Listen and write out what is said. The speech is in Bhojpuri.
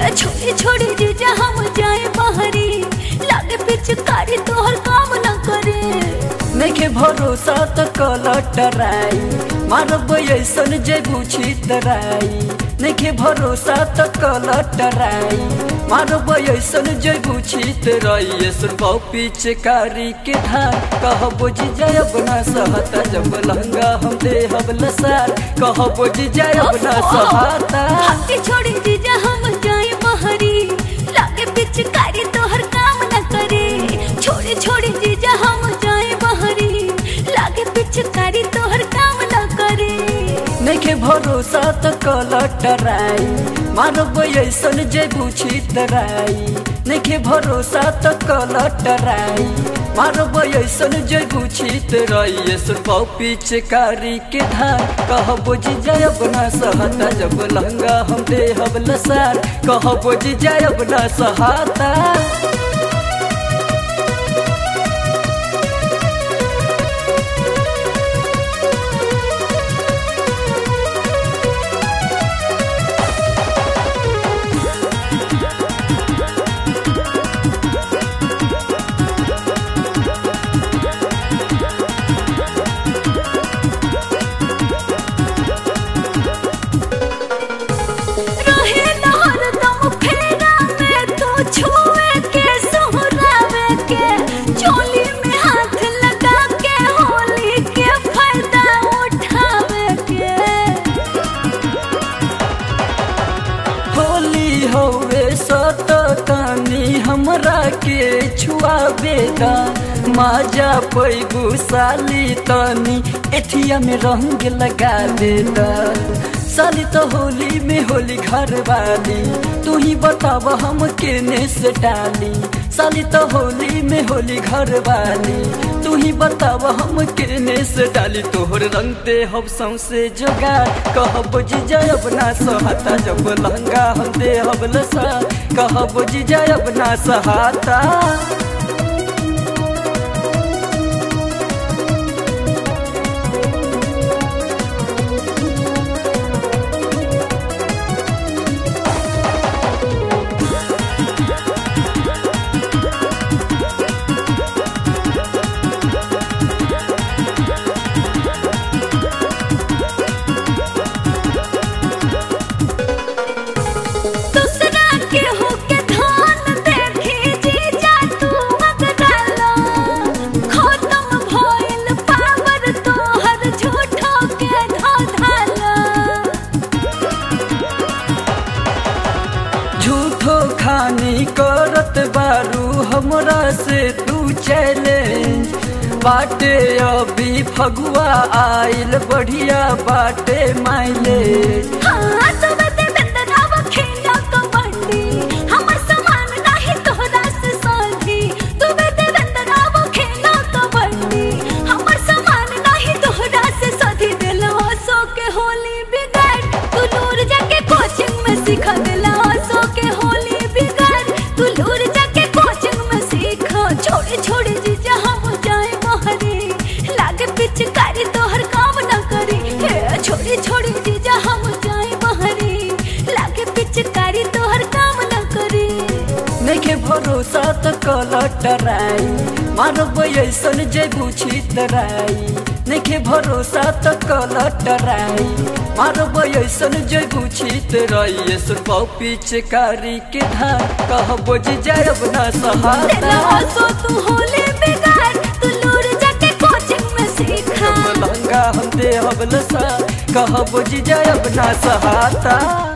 छोड़ी छोड़ी जीजा हम जाए बहरी लागे पिचकारी तोहर काम न करे नइखे भरोसा त कलटराई मारब ऐसन जेबू छितराई नइखे भरोसा त कलटराई मारब ऐसन जेबू छितराई ऐसन बहु पिचकारी के धार कहबो जी जयब ना सहता जब लहंगा हम देहब लसार कहबो जी जयब ना सहता हमके छोड़ी जीजा हम जाए बहरी लागे पिचकारी तोहर काम न करे छोड़ी छोड़ी जीजा हम जाए बहरी लागे पिचकारी तोहर काम न करे नइखे भरोसा त कलटराई मारब ऐसन जेबू छितराई नइखे भरोसा त कलटराई मारब ऐसन जेबू छितराई ऐसन पाउ पिचकारी के धार कहबो जी जयब ना सहता जब लहंगा हम देहब लसार कहबो जी जयब ना सहता रहे नहर दम फेरा में तो छुए के सोहरावे के चोली में हाथ लगा के होली के फायदा उठावे के होली हवे सतनी हमरा के छुआबे दा माजा पैबू साली तनी एथिया में रंग लगा दे दा साली तो होली में होली घर वाली तू ही बताव हम केने से डाली साली तो होली में होली घर वाली तू ही बताव हम केने से डाली तोहर रंग दे हम सौसे जोगा कहब जी जयब ना सहता जब लहंगा हम दे हम लसा कहब जी जयब ना सहाता दूसरा के होके धान देखी जीजा तू मगरालो खत्म भइल पावर तोहर झूठो के धाधालो झूठो खानी करत बारू हमरा से तू चैलेंज बाटे अभी फगुआ आइल बढ़िया बाटे माइलेज हाँ तो बते बंदराव खेला कबड्डी हमर समान नाही तोहरा से साथी तू बते बंदराव खेला कबड्डी हमर समान नाही तोहरा से साथी दिलवा सो के होली बिगाड़ तू दूर जाके कोचिंग में सिखा दिलवा सो के होली बिगाड़ तू दूर जाके कोचिंग में सीखा छोड़ी छोड़ी जीजा हम जाए बहरी लागे पिचकारी तोहर काम न करी हे छोड़ी छोड़ी जीजा हम जाए बहरी लागे पिचकारी तोहर काम न करी नइखे भरोसा त कलटराई मारब ऐसन जेबू छितराई नइखे भरोसा त कलटराई मारब ऐसन जेबू छितराई ऐसन पाउ पिचकारी के धार कहबो जी जयब ना तेरा सहाता सो तू होली बिगाड़ तू लूर जाके कोचिंग में सीखा लहंगा हम देहब लसा कहबो जी जयब ना सहाता